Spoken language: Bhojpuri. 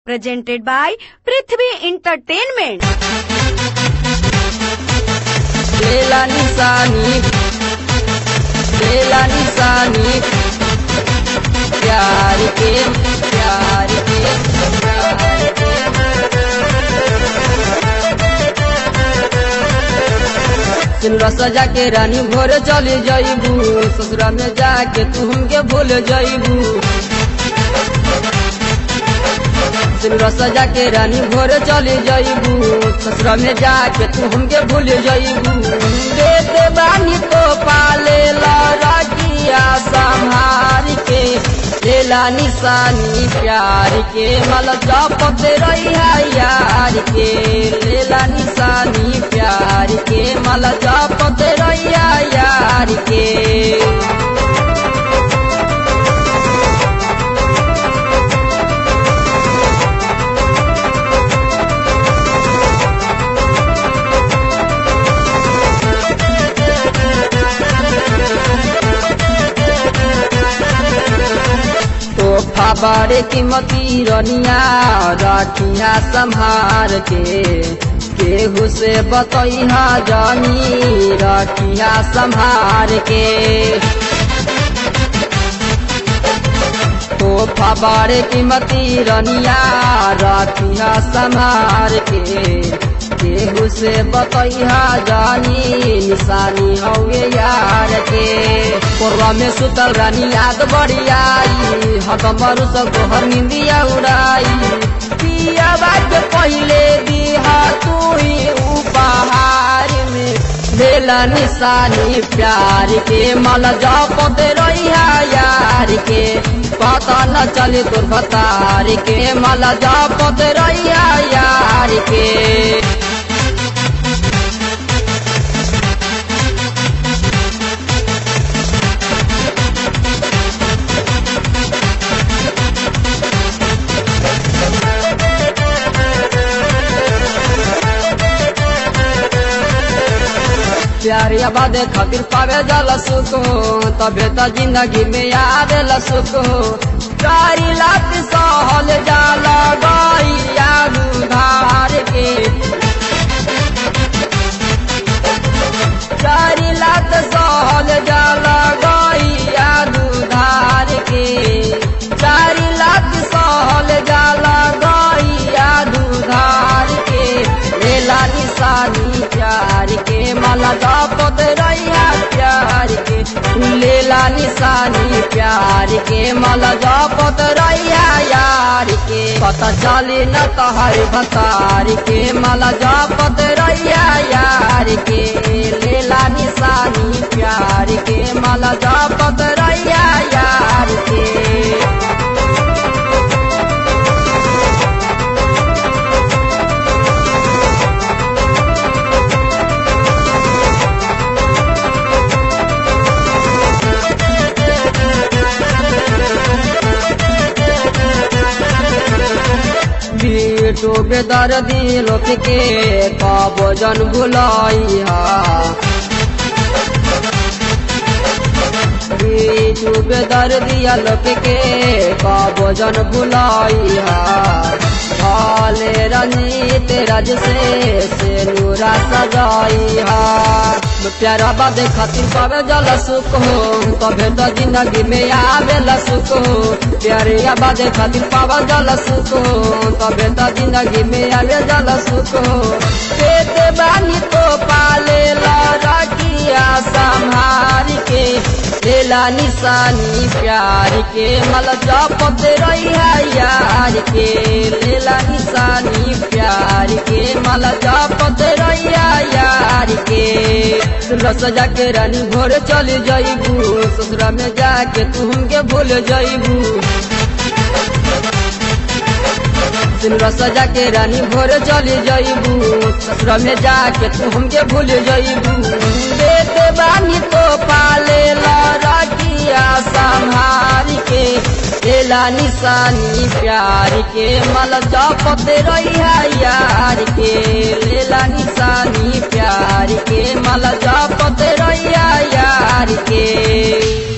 presented by Prithvi Entertainment. बेला निशानी बेला निशानी प्यार के प्यार के प्यार के सिमरा सजा के रानी भोर चले जाइबू ससुरा में जाके तू हमके भूल जाइबू सिमरा सजा के रानी भोर चले जाइबू ससुरा में जाके तू हमके भूल जाइबू देते बानी तो पाले लड़किया संभार के लेला निशानी प्यार के मल जपते रही यार के लेला निशानी प्यार के मल जपते रही यार के तोहफा बड़े कीमती रनिया रखिया संभार के केहू से बतैहा जानी रखिया संभार के तोहफा बड़े कीमती रनिया रखिया संभार के केहू से बतैहा जानी निशानी हवे यार के कोरवा में सुतल रानी याद बड़ी आई हतमर सब तोहर निंदिया उड़ाई पिया के पहले दिहा तू ही उपहार में लेला निशानी प्यार के मल जपते रहिया यार के पता न चले तोर बतार के मल जपते रहिया यार के प्यारी आबाद खातिर पावे जल सुख तबे त जिंदगी में याद सुख चारी लाख सहल जाल गैया धार के चारी लाख सहल जाल गैया धार के चारी लाख सहल जाल गैया धार के लेला निशानी प्यार के माला जपत रहिया प्यार के लेला निशानी प्यार के माला जपत रहिया यार के पता चले न तहर भतार के माला जपत रहिया यार के लेला निशानी प्यार के माला जपत रहिया यार के बेटो बेदर दिल के कब जन भुलैहा बेटो बेदर दिया लोक के कब जन भुलैहा भले रंजीत राज से से नूरा सजाइहा प्यारा बादे खातिर पावे जल सुख हो तबे तो जिंदगी में आवे सुख हो प्यारे बादे खातिर पावा जल सुख हो तबे तो जिंदगी में आवे जल सुख हो पेते बानी तो पाले लड़किया संभार के लेला निशानी प्यार के मल जपते रहिया यार के लेला निशानी प्यार के मल जपते रहिया यार के रस जाके रानी भोर चल जाइबू ससुरा में जाके तू हमके भूल जाइबू सिमरा सजा के रानी भोर चल जाइबू ससुरा में जाके तू हमके भूल जाइबू देते बानी तो पाले लड़किया संभार के लेला निशानी प्यार के मल जपते रहिया यार के लेला निशानी प्यार के मल जपते रहिया यार के